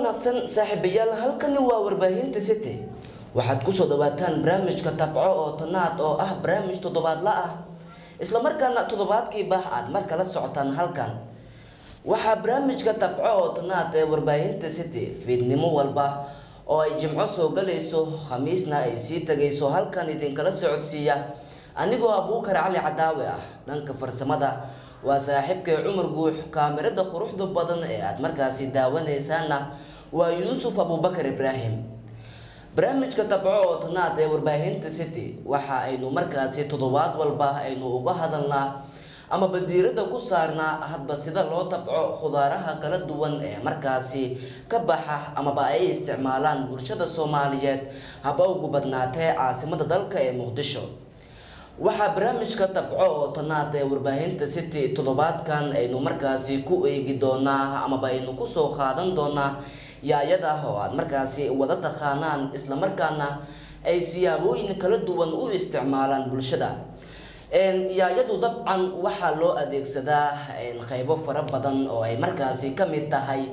wanaagsan saaxiibayaal halkani waa warbaahinta city waxaad kusoo dhawaataan barnaamijka tabco oo tanaad oo ah barnaamij toddobaadla ah islamarkaana toddobaadkiiba aad mar kala socotaan halkan waxaa barnaamijka tabco oo tanaad ee warbaahinta city fiidnimo walba oo ay jimco soo galayso khamiisna ay sii tagayso halkan idinkala socodsiiya anigoo abuukar cali cadaawe ah dhanka farsamada waa saaxiibkay cumar guux kaamirada quruxda badan ee aada markaasi daawanaysaana waa yuusuf abubakar ibraahim barnaamijka tabco oo tanaad ee warbaahinta city waxa aynu markaasi toddobaad walba aynu uga hadalnaa ama badiirada ku saarnaa hadba sida loo tabco khudaaraha kala duwan ee markaasi ka baxa amaba ay isticmaalaan bulshada soomaaliyeed haba ugu badnaatee caasimada dalka ee muqdisho waxaa barnaamijka tabco oo tanaad ee warbaahinta city toddobaadkan aynu markaasi ku eegi doonaa amaba aynu kusoo qaadan doonaa yaayada oo aad markaasi wada taqaanaan islamarkaana ay siyaabooyin kala duwan u isticmaalaan bulshada yaayadu dabcan waxaa loo adeegsadaa qeybo fara badan oo ay markaasi ka mid tahay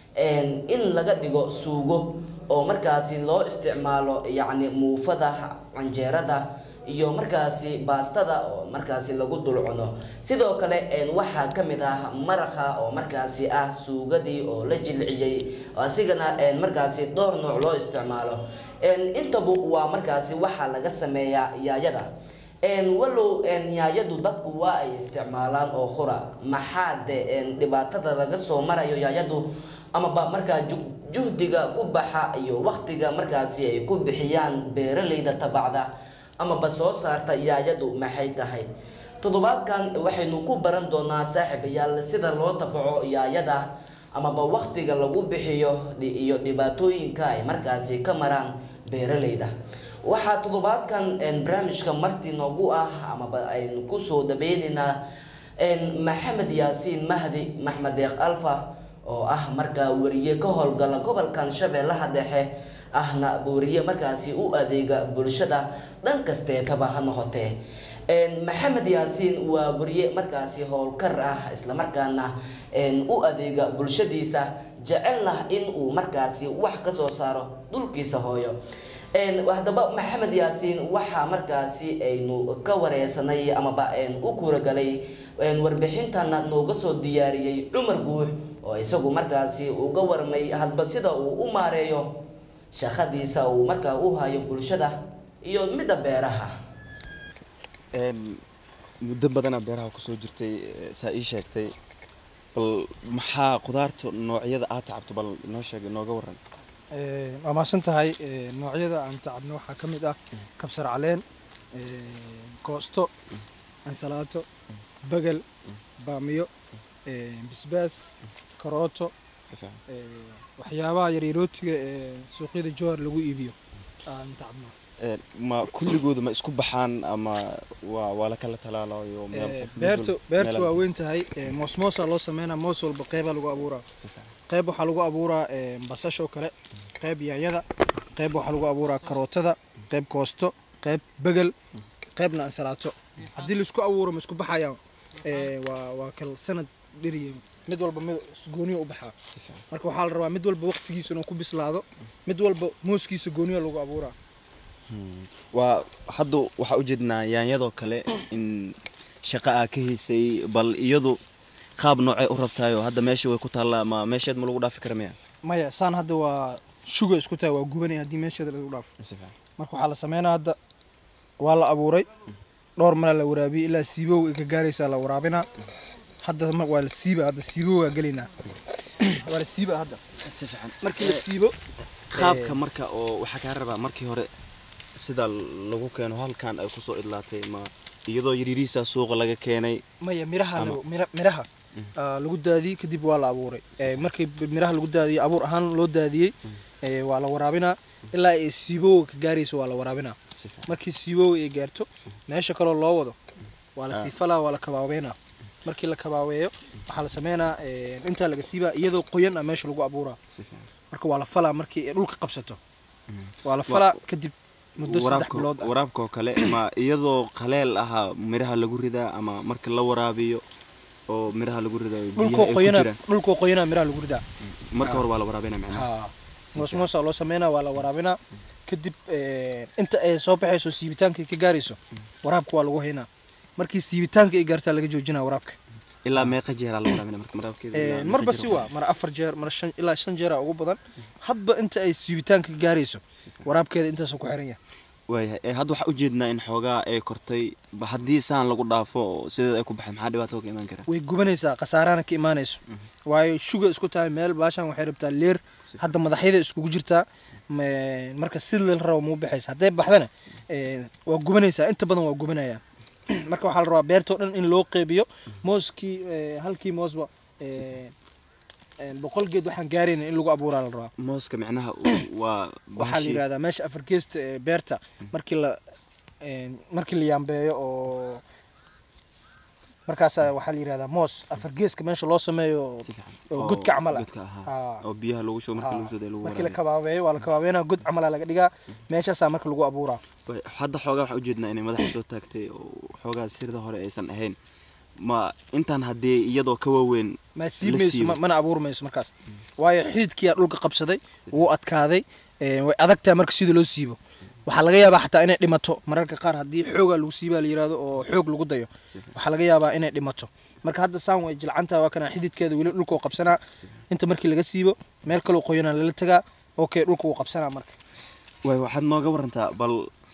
in laga dhigo suugo oo markaasi loo isticmaalo yacni muufada canjeerada iyo markaasi baastada oo markaasi lagu dul cuno sidoo kale waxaa ka mid ah maraqa oo markaasi ah suugadii oo la jilciyey asigana markaasi dhowr nooc loo isticmaalo intabu waa markaasi waxaa laga sameeyaa yaayada walow yaayadu dadku waa ay isticmaalaan oo qura maxaa de dhibaatada laga soo marayo yaayadu amaba markaa juhdiga ku baxa iyo waqtiga markaasi ay ku bixiyaan beeraleyda tabacda amaba soo saarta yaayadu maxay tahay toddobaadkan waxaynu ku baran doonaa saaxiibayaal sida loo tabco yaayada amaba waqtiga lagu bixiyo iyo dhibaatooyinka ay markaasi ka maraan beeraleyda waxaa toddobaadkan barnaamijka marti noogu ah amaba aynu kusoo dhaweyneynaa maxamed yaasiin mahdi maxmed deeq alfa oo ah markaa wariye ka howlgala gobolkan shabeellaha dhexe ahna wariye markaasi u adeega bulshada dhan kasteetaba ha noqotee maxamed yaasiin waa wariye markaasi howlkar ah islamarkaana u adeega bulshadiisa jecelna in uu markaasi wax kasoo saaro dhulkiisa hooyo haddaba maxamed yaasiin waxaa markaasi aynu ka wareysanay amaba u kuuragalay warbixintana nooga soo diyaariyey cumar guux oo isagu markaasi uga warmay hadba sida uu u maareeyo shaqadiisa uu markaa u hayo bulshada iyo midda beeraha muddo badanaa beeraha kusoo jirtay saa ii sheegtay bal maxaa khudaarta noocyada aad tacabto bal inoo sheeg inooga waran waa mahadsan tahay noocyada aan tacabno waxaa ka mid ah kabsar caleen koosto ansalaato bagel baamiyo bisbaas karooto waxyaabaha yaryarootiga ee suuqyada jowhar lagu iibiyo aan tacabno ma kulligooda ma isku baxaan ama waa waa la kala talaalayo beerta beerta waa weyn tahay moosmoosa loo sameynaa moos walba qeybaa lagu abuuraa qeyb waxaa lagu abuuraa basashoo kale qeyb yaanyada qeyb waxaa lagu abuuraa karootada qeyb koosto qeyb begel qeybna ansalaato haddii laisku abuuro ma isku baxayaan waa waa kal sanad dheriye mid walba mid gooniyo u baxaa marka waxaa la rabaa mid walba waqtigiisa inuu ku bislaado mid walba mooskiisa gooniyo lagu abuuraa waa hadda waxaa ujeednaa yaanyadoo kale in shaqa aa ka haysay bal iyadu qaab noocay u rabtaayo hadda meesha way ku taallaa ma meesheed ma lagu dhaafi kara miya maya saan hadda waa shuga isku tahay waa gubanay haddii meesheeda lagu dhaafo marka waxaa la sameynaa hadda waa la abuuray dhowr malaa la waraabiyey ilaa siibow ay ka gaaraysaa la waraabinaa hadda waa la siiba hadda siibo waa gelaynaa waa la siiba hadda si fiican markii la siibo qaabka marka oo waxaa kaa rabaa markii hore sida lagu keeno halkan ay kusoo idlaatay ma iyadoo yaryarihiisa suuqa laga keenay maya miraha miraha lagu daadiyey kadib waa la abuuray markii miraha lagu daadiyey abuur ahaan loo daadiyey waa la waraabinaa ilaa ay siibow ka gaarayso waa la waraabinaa markii siibow ay gaarto meesha kaloo loo wado waa la siifalaa waa la kabaabeynaa markii la kabaabeeyo waxaa la sameynaa intaa laga siibaa iyadoo qoyan ah meesha lagu abuuraa marka waa la falaa markii ay dhulka qabsato waa la falaa kadib muddo saddex bilood ah waraabka oo kale ma iyadoo qaleel ahaa miraha lagu ridaa ama marka la waraabiyo oo miraha lagu ridayo dhulkoo biyaha ay ku qoyana jiraan dhulkoo qoyana miraha lagu ridaa marka hore waa la waraabinaa macnaha ha moos moosaa loo sameynaa waa la waraabinaa kadib inta ay soo baxayso siibitaanka ay ka gaarayso waraabka waa lagu haynaa markii siibitaanka ay gaartaa laga joojinaa waraabka ilaa meeqa jeeraa la waraabinaa marka waraabkeeda ilaa meeqa marba jeer si waa? waa mar afar jeer mar shan ilaa shan jeera ugu badan hadba inta ay siibitaanka ka gaarayso waraabkeeda intaasuu ku xiran yahay waayahay ee hadda waxaa ujeednaa in xoogaa ay kortay ba haddii saan lagu dhaafo oo sideed ay ku baxay maxaa dhibaato ka imaan kara way gubanaysaa khasaarana ka imaanayso waayo shuga isku tahay meel baashan waxay rabtaa leer hadda madaxyada iskugu jirtaa ma- marka si la rabo muu baxaysa hadday baxdana eh, waa gubanaysaa inta badan waa gubanaya marka waxaa la rabaa beertoo dhan in loo qeybiyo mooskii eh, halkii moosba eh, eh, boqol geed waxaan gaarayna in lagu abuuraa la rabaa mooska macnaha uu- waa waxaa la bahashi yidhahdaa meesha afar geesta ee beerta markii la een, markii la yaambeeyo oo markaasa waxaa la yidhahdaa moos afar geeska meesha loo sameeyo oo- si fiican oo godka camal ah godka ahaa Haa. oo biyaha lagu shubo marka Haa. lagu soo day lagu markii la waraabiyo kabaabeeyo waa la kabaabeynaa god camala laga dhigaa meeshaasaa marka lagu abuuraa Waay, hadda xoogaa waxaan ujeednaa inay madaxa soo taagtay oo xoogaa sirda hore aysan ahayn ma intaan haddii iyadoo ka waaweyn ma La siibmayso siibo. ma- mana abuuri mayso markaas waayo xiidkiyaa dhulka qabsaday wuu adkaaday ee, way adagtahay marka sida loo siibo waxaa laga yaabaa xataa inay dhimato mararka qaar haddii xoogaa lagu siibaa la yirahdo oo xoog lagu dayo waxaa laga yaabaa inay dhimato marka hadda saan way jilcantaha waa kana xididkeeda weli dhulka wuu qabsanaa inta markii laga siibo meel kaloo qoyanaa lala tagaa okay dhulka wuu qabsanaa marka waay waxaad nooga warantaa bal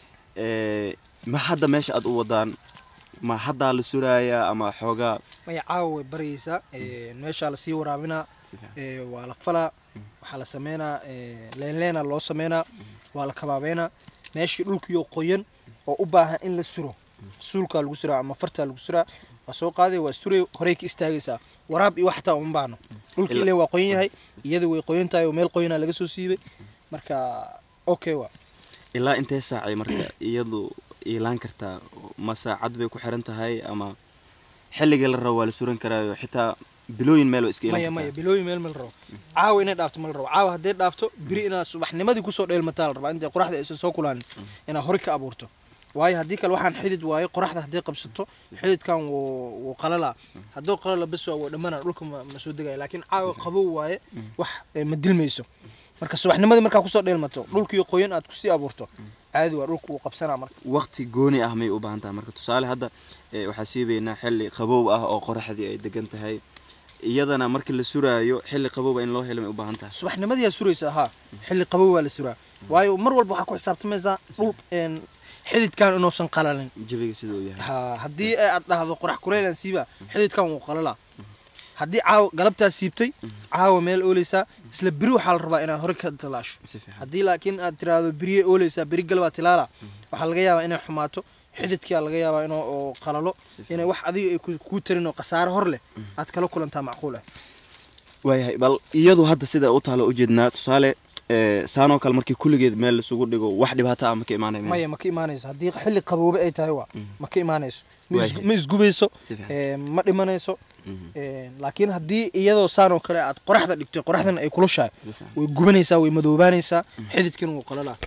ee, ma hadda meesha aad u wadaan ma haddaa la suraaya ama xoogaa maya caawa way baryaysaa ee, meeshaa lasii waraabinaa si fiican ee, waa la falaa waxaa la sameynaa ee, leenleena loo sameynaa waa la kabaabeynaa meeshii dhulkiioo qoyan oo u baahan in la suro suulkaa lagu suraa ama fartaa lagu suraa waa soo qaaday waa suray horey ka istaagaysaa waraab iyo wax xataa uma baahno dhulkii Ila- ileen waa qoyan yahay iyadu way qoyan tahay oo meel qoyanaa laga soo siibay marka okay waa ilaa intee saacay marka iyadu iilaan kartaa ma saacad bay ku xiran tahay ama xilligii la rabo waa la suran karaayo xitaa bilooyin meel waa iska maya iilan maya kartaa bilooyin meel ma la rabo caawa inay dhaafto ma la rabo caawa hadday dhaafto biri inaad subaxnimadii kusoo dheelmataa la rabaa intay qoraxda aysan soo kulaanin inaad hore ka abuurto waayo haddii kale waxaan xidid waayo qoraxda hadday qabsato xididkan wuu wuu qalalaa hadduu qalala bes waa wuu dhammaana dhulka ma ma soo degaya laakiin caawa qabow waaye wax eh, ma dilmayso marka subaxnimadii markaa kusoo dheelmato dhulkii qoyan aad kusii abuurto caadi waa dhulka wuu qabsanaa marka waqti gooni ah may u baahan tahay marka tusaale hadda eh, waxaa siibaynaa xilli qabow ah oo qoraxdii ay degan tahay iyadana markii la suraayo xilli qabowba in loo helo may u baahan tahay subaxnimadii aa suraysaa haa xilli qabow waa la suraa waayo mar walba waxaa ku xisaabtamaysaa dhul een, xididkan inuusan qalalin jabiga sida uu yahay ha haddii aad dhahdo qorax kuleylan siiba xididkan wuu qalalaa haddii caawa galabtaa siibtay caawa meel ooleysaa isla beri waxaa la rabaa inaad hore ka talaasho si fiican haddii laakiin aad tiraahdo beriye ooleysaa beri galbaa tilaala waxaa laga yaabaa inay xumaato xididkaa laga yaabaa inuu oo qalalo inay wax adiga ay ku- kuu tarin oo khasaare hor leh aad kala kulantaa macquul ah waayahay bal iyadu hadda sida u taalo ujeednaa tusaale eh, saanoo kale markii kulligeed meel isugu dhigo wax dhibaato ah ma ka imaanay meel? maya ma ka imaanayso haddii xilli qaboobe ay tahay waa ma ka imaanayso ma is- Waayahay. ma isgubayso Si fiican. ee, ma dhimanayso Mhm. Ee, laakiin haddii iyadoo saan oo kale aad qoraxda dhigto qoraxdan ay kulushahay Si fiican. way gubanaysaa way madoobaanaysaa xididkan wuu qalalaa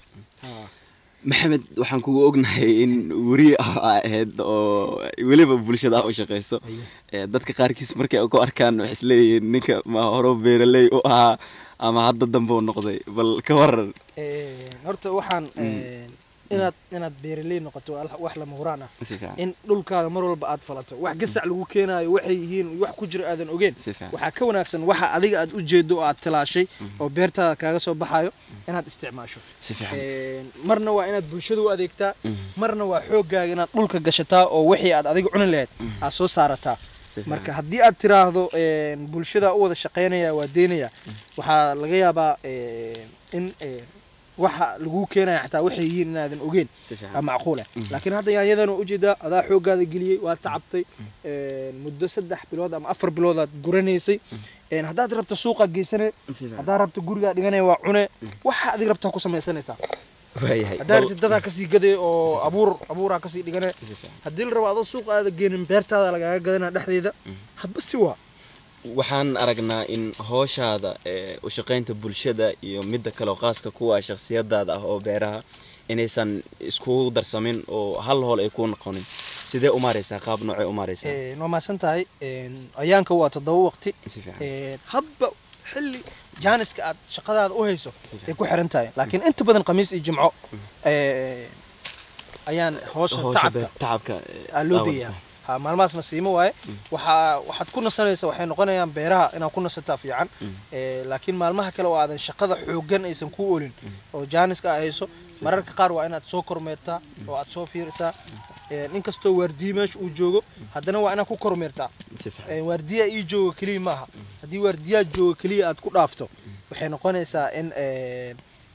maxamed waxaan kugu ognahay in weri ah aa ahayd oo weliba bulshada ah u shaqeyso Eh, dadka qaarkiis markay ku arkaan waxay isleeyihiin ninka ma horo beeraley u ahaa ama hadda dambe u noqday bal ka waran Ee, horta waxaan ee, inaad inaad beeraley noqoto waa wax lama huraan ah si fiican in dhulkaada mar walba aad falato wax gasac lagu keenaayo waxay yihiin wax ku jira aadan ogeen si fiican waxaa ka wanaagsan waxa adiga aad u jeedo oo aad tilaashay oo beertaada kaaga soo baxayo inaad isticmaasho si fiican Een, marna waa inaad bulshada u adeegtaa Mhm. marna waa xooggaaga inaad dhulka gashataa oo wixii aad adiga cuni lahayd aad soo saarataa si fiican marka haddii aad tiraahdo een, bulshada u wada shaqaynaya waa deynaya waxaa laga yaabaa een, in een, waxa laguu keenaya xataa waxay yihiin inaadan ogeen si fiican aa macquul ah laakiin hadda yaanyadan waa ujeedaa adaa xooggaada geliyey waa tacabtay een, muddo saddex bilood ama afar bilood aad guranaysay een, haddaad rabto suuqa geysane si fiican haddaad rabto gurigaa dhiganaya waa cune waxa adig rabtaa ku samaysanaysaa waayahay haddaad rabtid dadaa kasii gaday oo abuur abuuraa kasii dhigane si fiican haddii la rabo adoo suuqa aada geenin beertaada lagaaga gadana dhexdeeda hadba si waa waxaan aragnaa in hooshaada ee u shaqaynta bulshada iyo midda kale oo qaaska kuwa shakhsiyadaada ah oo beeraha inaysan iskugu darsamin oo hal hool ay kuu noqonin sidee u maaraysaa qaab noocay u maaraysaa waa mahadsan tahay ayaanka waa toddoba waqti si fiican Een, habba xilli jaaniska aad shaqadaada u hayso fiican. ay ku xiran tahay laakiin inta badan khamiis iyo jimco ee, ayaan hoosha Hawsha tacabka be- tacabka eh, aa loo aa deeyaa wadata. ha maalmahaas nasiimo waaye waxaa waxaad ku nasanaysa waxay noqonayaan beeraha inaad ku nasataa fiican Ee, laakiin maalmaha kale oo aadan shaqada xooggan aysan ku olin oo jaaniska aad hayso mararka qaar waa inaad soo kormeertaa oo aad soo fiirisaa Ee, inkastoo waardiye meesha uu joogo haddana waa inaad ku kormeertaa si fiican Ee, waardiyaa ii jooga keliya maaha haddii waardiyaa jooga keliya aad ku dhaafto waxay noqonaysaa in ee,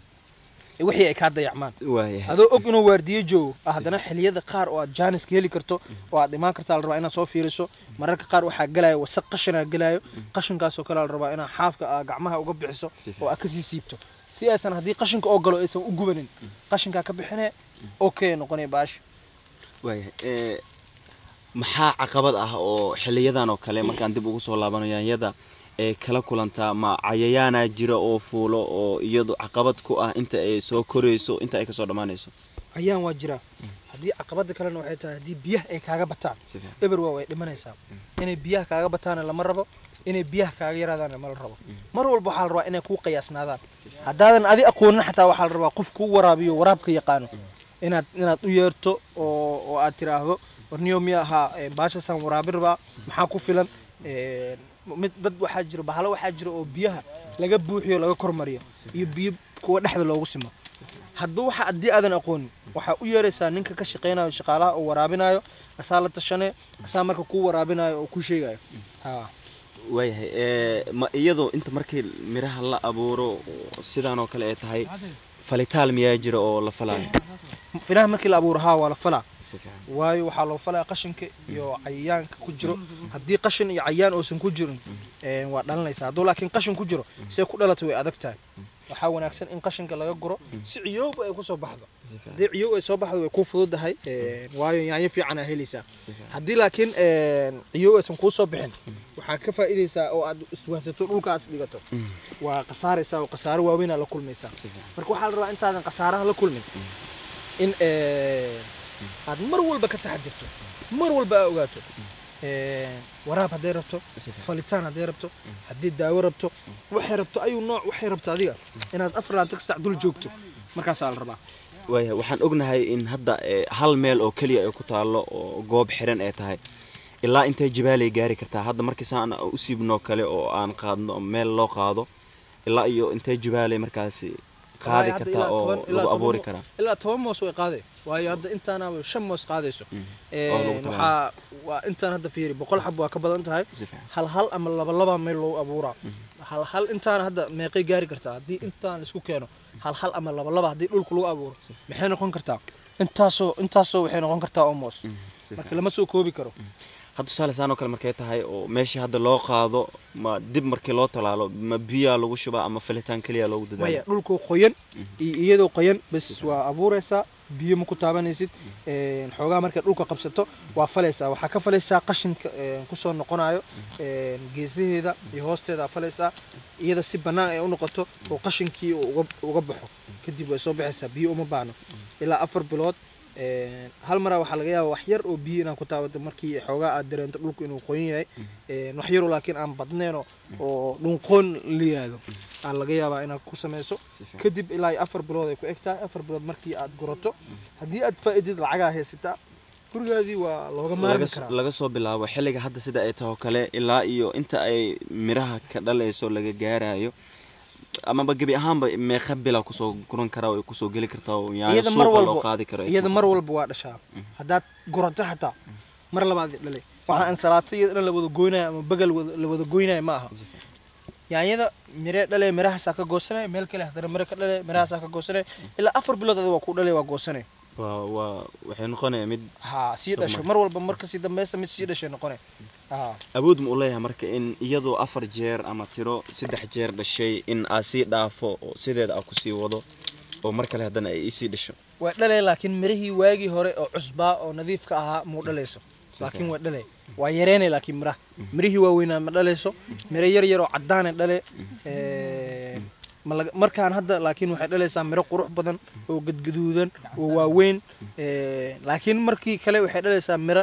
wixii ay kaa dayacmaan waayahay adoo og inuu waardiye joogo ah, haddana xiliyada qaar oo aad jaaniska heli karto oo aad imaan kartaa la rabaa inaad soo fiiriso mararka qaar waxaa gelayo wasaq qashinaa gelayo qashinkaasoo kale la rabaa inaad xaafka aa gacmaha uga bixiso Si fiican. oo aad kasii siibto si aysan haddii qashinka oo galo aysan u gubanin qashinkaa ka bixine okay noqonaya baasha waayahay ee, maxaa caqabad ah oo xiliyadan oo kale markaan dib ugu soo laabano yaanyada ee kala kulantaa ma cayayaanaa jira oo fuulo oo iyadu caqabad ku ah inta ay soo korayso inta ay kasoo dhammaanayso ayaan waa jiraa haddii caqabada kalena waxay tahay haddii biyaha ay kaaga bataan si fiican eber waa way dhimanaysaa inay biyaha kaaga bataana lama rabo inay biyaha kaaga yaraadaana ma la rabo mar walba waxaa la rabaa inay kuu qiyaasnaadaan haddaadan adi aqoonin xataa waxaa la rabaa qof kuu waraabiyo waraabka yaqaano inaad inaad u yeerto oo oo aad tiraahdo warniyo miya ahaa baashasaan waraabi rabaa maxaa ku filan Een, mid dad waxaa jira bahalo waxaa jira oo biyaha laga buuxiyo laga kormariyo iyo biyo kuwa dhexda loogu simo hadba waxa haddii aadan aqoonin waxaa u yeeraysaa ninka ka shaqaynayo shaqaalaha oo waraabinayo asaa la tashane asaa marka kuu waraabinayo oo kuu sheegayo ha waayahay ee, ma iyadu inta markii miraha la abuuro sidaan oo kale ay tahay falitaal miyaa jira oo la falaayo finaha markii la abuuro haa waa la falaa si fiican waayo waxaa loo falaa qashinka iyo cayayaanka ku jiro haddii qashin iyo cayayaan uusan ku jirin een, waa dhalanaysaa hadduu laakiin qashin ku jiro see ku dhalatay way adag tahay waxaa wanaagsan in qashinka laga guro si ciyooba ay kusoo baxdo si fiican haddii ciyoob ay soo baxdo way kuu fududahay een, waayo yaanyo fiican aa helaysaa haddii laakiin een, ciyoob aysan kuu soo bixin waxaa ka faa'iidaysaa oo aad iswaansato dhulka aad isdhigato waa khasaaraysaa oo khasaaro waaweynaa la kulmaysaa si fiican marka waxaa la rabaa intaadan khasaaraha la kulmin in ee, aad mar walba ka taxadirto mar walba aa ogaato Ee, waraab hadday rabto falitaan hadday rabto haddii daawo rabto waxay rabto ayuu nooc waxay rabto adiga inaad afar laatan sac dul joogto markaasaa la rabaa waayahay waxaan ognahay in hadda ee, hal meel oo keliya ay ku taallo oo goob xiran ay tahay ilaa intay jibaalay gaari kartaa hadda markii saan u siibnoo kale oo aan qaadno meel loo qaado ilaa iyo intay jibaalay markaasi qaadi Hadda kartaa ilaa oo toban- ilaa lagu toban abuuri mo- karaa ilaa toban moos way qaaday waayo hadda intaana shan moos qaadayso Ee, Oo lagu talagalay. waxaa waa intaan hadda fiiri boqol xab waa ka badan tahay si fiican hal hal ama laba laba meel loo abuuraa hal hal intaana hadda meeqay gaari kartaa haddii intaan isku keeno hal hal ama laba laba haddii dhulka lagu abuuro maxay noqon kartaa intaasoo intaasoo waxay noqon kartaa almost si marka fiican lama soo koobi karo hadda tusaale saan oo kale markay tahay oo meeshii hadda loo qaado ma dib markii loo talaalo ma biyaa lagu shubaa ama falitaan keliya loogu maya dadaala dhulku qoyan iyo iyadoo qoyan bas waa abuuraysaa biyo ma ku taabanaysid Een, xoogaa markay dhulka qabsato waa falaysaa waxaa ka falaysaa qashinka een, kusoo noqonayo een, geesaheeda iyo hoosteeda falaysaa iyada si bannaan ay u noqoto oo qashinkii uu uga- uga baxo kadib way soo baxaysaa biyo uma baahno ilaa afar bilood een, hal maraa waxaa laga yaaba wax yar oo biyo inaan ku taabato markii xoogaa aad dareento dhulku inuu qoyan yahay Een, wax yaroo laakiin aan badneen oo- oo dhunqoon la yiraahdo aa laga yaabaa inaad ku samayso Si fiican. kadib ilaa iyo afar bilood ay ku eg tahay afar bilood markii aad gurato haddii aad faa'iidid lacagaa haysataa gurigaadii waa looga maarmi laga karaa laga soo bilaabo xilliga hadda sida ay taho kale ilaa iyo inta ay miraha ka dhalayso laga gaarayo amaba gebi ahaanba meeqa bila kusoo guran karaa oo ay kusoo geli kartaa oo yaanyo iyada mar suuqa loo walba qaadi karo ay iyada ku- mar walba waa dhashaa haddaad gurato xataa mar labaad dhalay waxaa ansalaato iyada dhan la wada goynayo ama bagal wada- la wada goynayo ma aha yaanyada miree dhale mirahaasaa ka goosanaya meel kale haddana mire ka dhale mirahaasaa ka goosanaya ilaa afar bilood adiga waa ku dhalay waa goosanaya waa waa waxay noqonaya mid ha sii dhasho mar walba marka sii dambeysa mid sii dhashay noqonaya ha awood ma u leeyahay marka in iyadoo afar jeer ama tiro saddex jeer dhashay in aa sii dhaafo oo sideeda aa kusii wado oo mar kale haddana ay isii dhasho way dhalay laakiin mirihii waagii hore oo cusbaa oo nadiifka ahaa muu dhalayso laakiin way dhalay waa yareynay laakiin miraha mirihii waaweynaa ma dhalayso miro yar yar oo caddaanay dhale Ee, ma laga- markaan hadda laakiin waxay dhalaysaa miro qurux badan oo gadgaduudan oo waaweyn ee, laakiin markii kale waxay dhalaysaa miro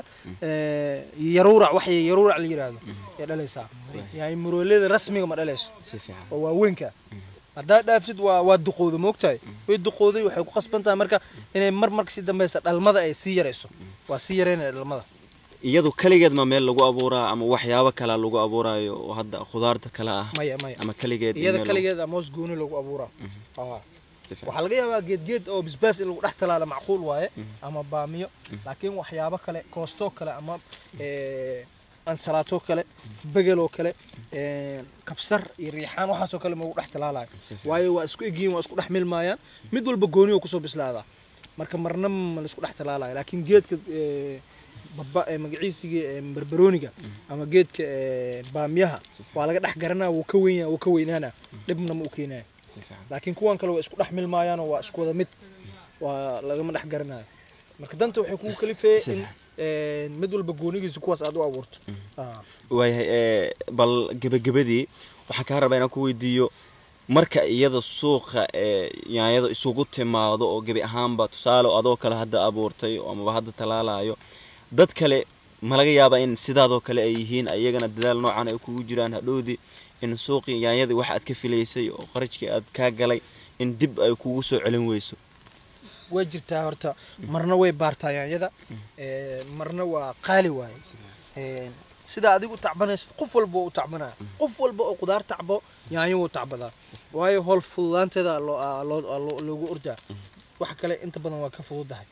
ee, yaruurac wax yaruurac la yiraahdo ay dhalaysaa yani murooleda rasmiga ma dhalayso si fiican oo waaweynka haddaa dhaaftid waa waa duqowda moogtahay way duqowday waxay ku qasban tahay marka inay mar marka si dambeysa dhalmada ay sii yarayso waa sii yareynaya dhalmada iyadu kaligeed ma meel lagu abuuraa ama waxyaabo kale lagu abuuraayo oo hadda khudaarta kale ah maya maya ama kaligeed in iyada meel lagu- kaligeeda moos gooni lagu abuuraa Aa. si fiican. waxaa laga yaabaa geedgeed oo bisbaas in lagu dhex talaala macquul waaye ama baamiyo laakiin waxyaabo kale koostoo kale ama ee, ansalaato kale begeloo kale ee, kabsar iyo riixaan waxaasoo kale ma lagu dhex talaalayo waayo waa isku egyihiin waa isku dhex milmaayaan mid walba gooni oo kusoo bislaadaa marka marna ma laisku dhex talaalayo laakiin geedka ee, baba ee magaciisigii ee, barbarooniga ama geedka ee, baamiyaha waa laga dhex garanaa wuu ka weynyaa wuu ka weynaana dhibna ma u keenayo si fiican. laakiin kuwan kale waa isku dhex milmaayaanoo waa isku wada mid waa lagama dhex garanayo marka danta waxay kugu kalifeeye in ee, mid walba goonigiisa kuwaas aad u abuurto Ah. waayahay ee, bal gebagabadii waxaan kaa rabaa inaan ku weydiiyo marka iyada suuqa ee yaanyada isugu timaado oo gebi ahaanba tusaale oo adoo kale hadda abuurtay oo amaba hadda talaalayo dad kale ma laga yaabaa in sidaadoo kale ay yihiin iyagana dadaal noocan ay kugu jiraan hadhowdii in suuqii yaanyadii wax aad ka filaysay oo qarashkii aad kaa galay in dib ay kugu soo celin weyso way jirtaa horta marna way baartaa yaanyada ee, marna waa qaali waaye Ee, sida adigu tacbanaysid qof walba waa u tacbanaya qof walba oo qudaar tacbo yaanyo wuu tacbadaa waayo howl fududaanteeda loo- aa loo- aa loo- loogu ordaa waxa kale inta badan waa ka fududahay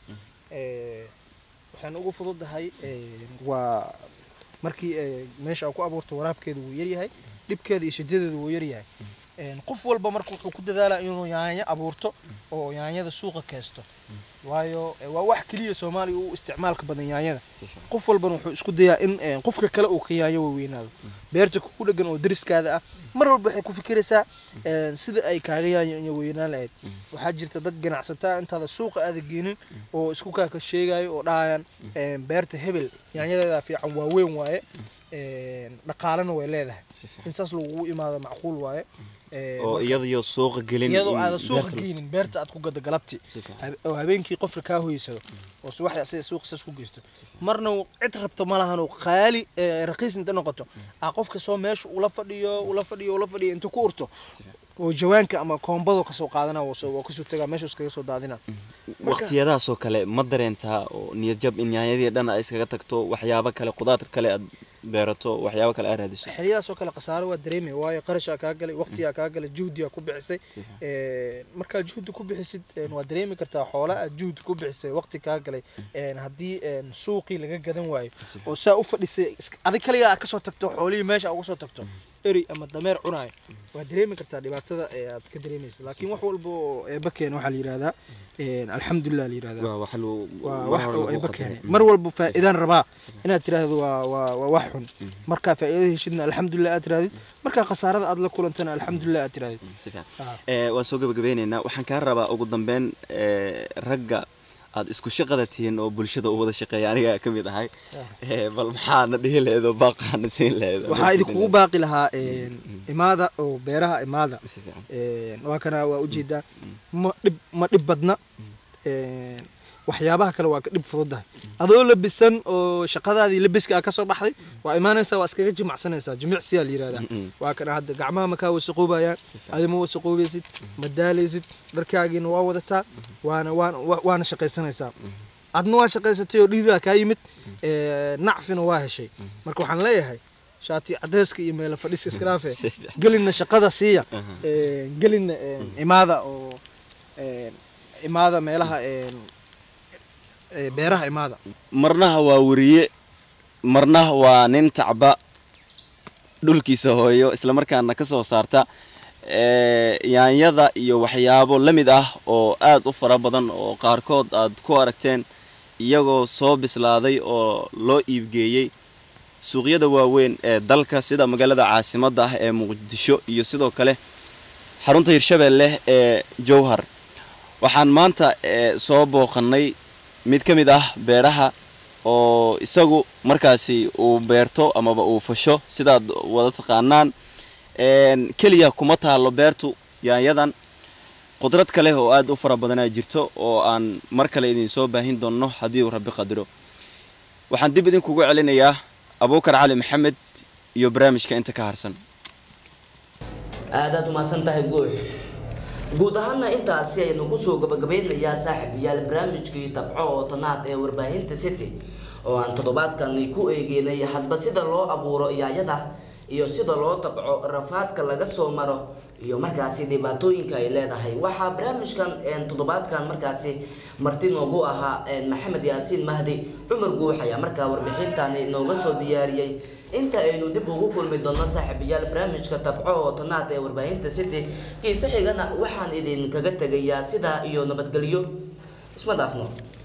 Ee, waxaan ugu fududahay ee, waa markii ee, meesha aa ku abuurto waraabkeeda wuu yaryahay dhibkeeda iyo shidadeeda wuu yaryahay Een, qof walba marka wuxuu ku dadaalaa inuu yaanyo abuurto oo yaanyada suuqa keesto waayo ee, waa wax keliya soomaaliya u isticmaalka badan yaanyada qof walbana wuxuu isku dayaa in ee, qofka kale uu ka yaanyo waweynaado beerta ku dhegan oo dariskaada ah mar walba waxay ku fikiraysaa een, sida ay kaaga yaanyo weynaan lahayd waxaa jirta dad ganacsataa intaada suuqa aada geenin oo isku kaaka sheegayo oo dhahayaan een, beerta hebel yaanyadeeda fiican waa weyn waaye een, dhaqaalena way leedahay Si fiican. in saas lagugu imaado macquul waaye Ee, oo marka- iyadaiyo suuqa gelin iyadoo in aadan suuqa beerta- geynin beerta aad ku gada galabti Si fiican. Habe- oo habeenkii qofka kaa hoysado oo subaxda sida suuqa saas ku geysto marna uu cid rabto ma lahan oo qaali ee, raqiis inta noqoto aa qofka soo meesha ula fadhiyo ula fadhiyo ula fadhiyo inta ku urto oo jawaanka ama koombado kasoo qaadana waa soo- waa kasoo tagaa meesha iskaga soo daadina Marka- waqtiyadaasoo kale ma dareentaa oo niyadjab in yaanyadii dhan ay iskaga tagto waxyaabo kale qudaar kale aad beerato waxyaabo kale aad raadiso xiliyadaasoo kale khasaaro waa dareemaya waayo qarashaa kaa galay waqtigaa kaa galay juhdigaa ku bixisay Ee, markaad juhdi ku bixisid een, waa dareemi kartaa xoola aad juhdi ku bixisay waqti kaa galay een, haddii een, suuqii laga gadan waayo oo saa u fadhisay iska- adig kaligaa aad kasoo tagto xoolihii meesha uga soo tagto eri ama dameer cunaayo waa dareemi kartaa dhibaatada ee aad ka dareemaysa laakiin wax walba oo eeba keena waxaa la yihahdaa een, alxamdulilah la yihahdaa waa wax lagu- waa mar wax hore oo lagu ayba qadaray. keenay mar walba faa'iidaan rabaa inaad tiraahdo waa waa waa wax xun markaa faa'iido heshidna alxamdulilah aad tirahdid markaa khasaarada aad la kulantana alxamdulilah aad tirahdid si fiican Ah. ee waan soo gabagabeyneynaa waxaan kaa rabaa ugu dambeyn ee, ragga aad isku shaqada tihiin oo bulshada u wada shaqeeya aniga ka mid ahay ee, bal maxaana dhihi laheed oo baaqaana siin laheed waxaa idinkugu baaqi lahaa een, imaada oo beeraha imaada Si fiican. Een, waa kana waa ujeedaa ma dhib ma dhib badna Een, waxyaabaha kale waa ka dhib fududahay adoo labisan oo shaqadaadii labiska aa kasoo baxday waa imaanaysaa waa iskaga jimacsanaysaa jimicsiyaa la yihahdaa waa kana hadda gacmaha makaa wasaqoobayaan adima wasaqoobaysid ma daalaysid dharkaagiina waa wadataa waana waana wa- waana shaqaysanaysaa adna waa shaqaysatay oo dhiidaa kaa yimid ee, nacfina waa heshay marka waxaan leeyahay shaati cadeyska iyo meelo fadhiska iska dhaafe Si fiican. gelinna shaqada siiya ee, gelinna ee, imaada oo ee, imaada meelaha ee, ee, beeraha imaada marnaha waa weriye marnaha waa nin tacba dhulkiisa hooyo islamarkaana ka soo saarta ee, yaanyada iyo waxyaabo la mid ah oo aad u fara badan oo qaarkood aad ku aragteen iyagoo soo bislaaday oo loo iibgeeyey suuqyada waaweyn ee dalka sida magaalada caasimadda ah ee muqdisho iyo sidoo kale xarunta hirshabeelle ee jowhar waxaan maanta ee, soo booqannay mid ka mid ah beeraha oo isagu markaasi uu beerto amaba uu fasho sidaad wada taqaanaan Een, keliya kuma taalo beertu yaanyadan qudrad kale oo aad u fara badanaa jirto oo aan mar kale idin soo baahin doonno haddii uu rabbi qadiro waxaan dib idinkugu celinayaa abuukar cali maxamed iyo barnaamijka inta ka harsan aadaad umahadsan tahay guux guud ahaana intaasi aynu kusoo gabagabeynayaa saaxiibayaal barnaamijkii tabco oo tanaad ee warbaahinta city oo aan toddobaadkani ku eegeynay hadba sida loo abuuro yaayada iyo sida loo tabco rafaadka laga soo maro iyo markaasi dhibaatooyinka ay leedahay waxaa barnaamijkan toddobaadkan markaasi marti noogu ahaa maxamed yaasiin mahdi cumar guux ayaa markaa warbixintani nooga soo diyaariyey inta aynu dib ugu kulmi doono saaxiibayaal barnaamijka tabco oo tanaad ee warbaahinta city kiise xigana waxaan idinkaga tegayaa sidaa iyo nabadgelyo isma dhaafno